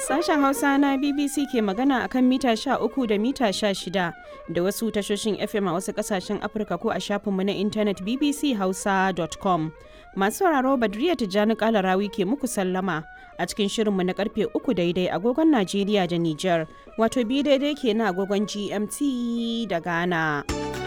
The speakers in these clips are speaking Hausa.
Sashen Hausa na BBC ke magana akan mita 13 da mita 16 da wasu tashoshin FM a wasu kasashen Afirka ko a shafinmu na intanet bbchausa.com. Masu sauraro Badriya Tijjani Kalarawi ke muku sallama a cikin shirinmu na karfe 3 daidai agogon Najeriya da Nijar, wato bi daidai ke na agogon GMT da Ghana.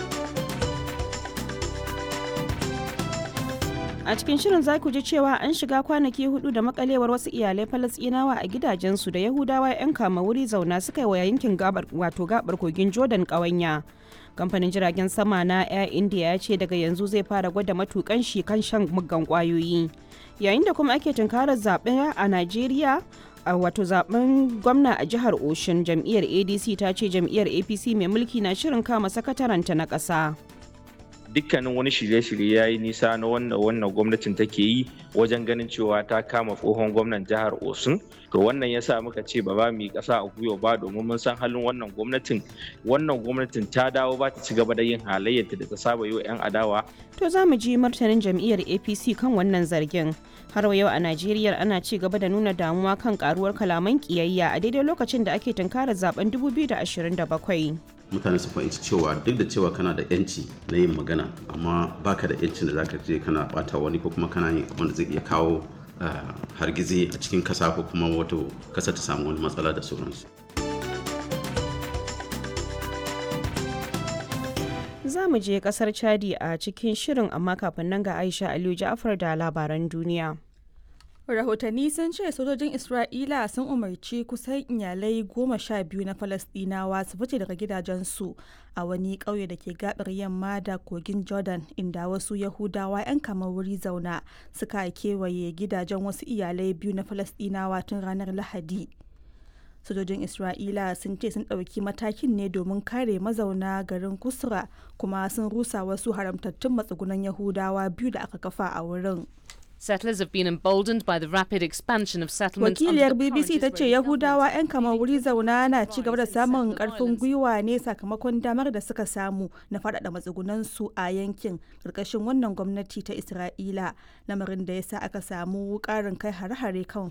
a cikin shirin za ku ji cewa an shiga kwanaki hudu da makalewar wasu iyalai falasɗinawa a gidajensu da yahudawa 'yan kama wuri zauna suka yi wa yankin gabar wato gabar kogin jordan ƙawanya kamfanin jiragen sama na air india ya ce daga yanzu zai fara gwada matukan shi kan shan muggan kwayoyi yayin da kuma ake tunkarar zaɓe a najeriya a wato zaben gwamna a jihar oshun jam'iyyar adc ta ce jam'iyyar apc mai mulki na shirin kama sakataranta na ƙasa. dukkanin wani shirye-shirye ya yi nisa na wannan wannan gwamnatin take yi wajen ganin cewa ta kama tsohon gwamnan jihar osun to wannan ya sa muka ce ba ba mu yi ƙasa a gwiwa ba domin mun san halin wannan gwamnatin wannan gwamnatin ta dawo ba ta ci gaba da yin halayyarta da ta saba yi wa 'yan adawa to za mu ji martanin jam'iyyar apc kan wannan zargin har yau a najeriya ana ci gaba da nuna damuwa kan karuwar kalaman kiyayya a daidai lokacin da ake tunkarar zaben 2027 mutane su fahimci cewa duk da cewa kana da yanci na yin magana amma baka da yancin da zaka je kana bata wani ko kuma kana yin abin da zai iya kawo hargizi a cikin kasa ko kuma wato kasa ta samu wani matsala da sauransu za mu je kasar chadi a cikin shirin amma kafin nan ga aisha aliyu ja'afar da labaran duniya rahotanni sun ce sojojin isra'ila sun umarci kusan iyalai goma sha biyu na falasdinawa su fice daga gidajensu a wani ƙauye da ke gabar yamma da kogin jordan inda wasu yahudawa 'yan kamar wuri zauna suka kewaye gidajen wasu iyalai biyu na falasdinawa tun ranar lahadi sojojin isra'ila sun ce sun ɗauki matakin ne domin kare mazauna garin kusura kuma sun rusa wasu haramtattun matsugunan yahudawa biyu da aka kafa a wurin Settlers have been emboldened by the rapid expansion of settlements. Wakiliyar BBC ta ce Yahudawa 'yan kamar wuri zauna na ci gaba da samun karfin gwiwa ne sakamakon damar da suka samu na faɗaɗa matsugunansu a yankin ƙarƙashin wannan gwamnati ta Isra'ila lamarin da ya sa aka samu ƙarin kai hare-hare kan